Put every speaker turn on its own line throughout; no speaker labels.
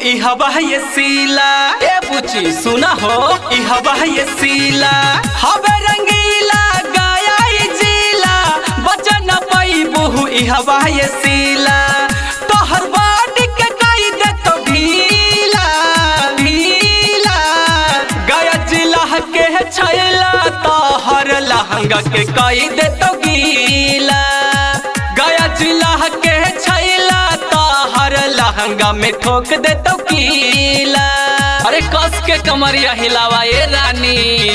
ई हवा ये सीला ए बुची सुना हो ई हवा ये सीला हवे रंगीला गाया ई जीला बचन पाई बहु ई हवा ये सीला तोहर बाटी के कई दे तो ढीला ढीला गया जिला के छैला तोहर लहंगा के कई दे तो गीला गया जिला के छैला तोहर लहंगा में ठोक दे तो कीला अरे कस के कमरिया हिलावा ये रानी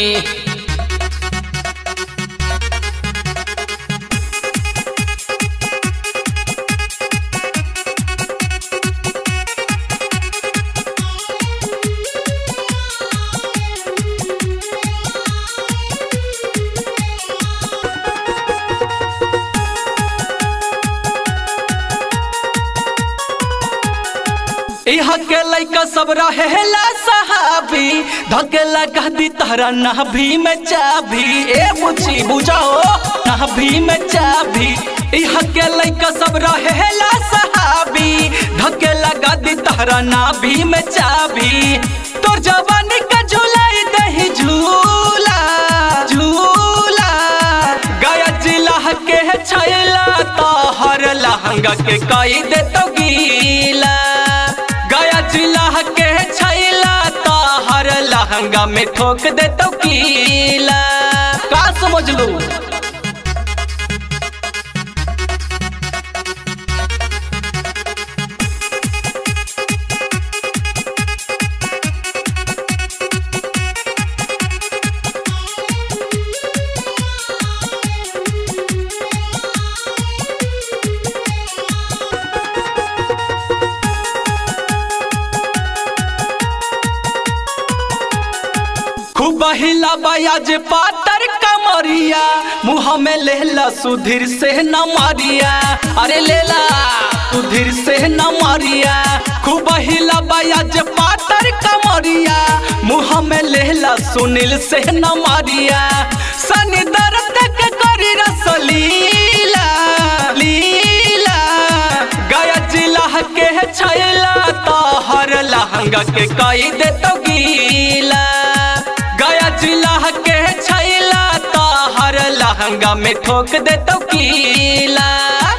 यहाँ के लैका सब रहेला सहाबी धकेला कहदी तहरा नाभी में चाभी ए बुझी बुझाओ नाभी में चाभी यहाँ के लैका सब रहेला सहाबी धकेला गदी तहरा नाभी में चाभी तोर जवानी का झूलाई दही झूला झूला गया जिला के छैला तोहर लहंगा के कई दे तो गीला गया जिला के छैला तोहर लहंगा में ठोक दे तो कीला का समझ लू खूब हिला बयाज पातर कमरिया मुँह में लेला सुधीर से न मारिया अरे लेला सुधीर से न मारिया खूब हिला बयाज पातर कमरिया मुँह में लेला सुनील से न मारिया सनी दर्द के करी रसलीला लीला गया जिला के छैला तोहर लहंगा के कई दे तो गीला गया जिला के छैला तोहर लहंगा में ठोक दे तो कीला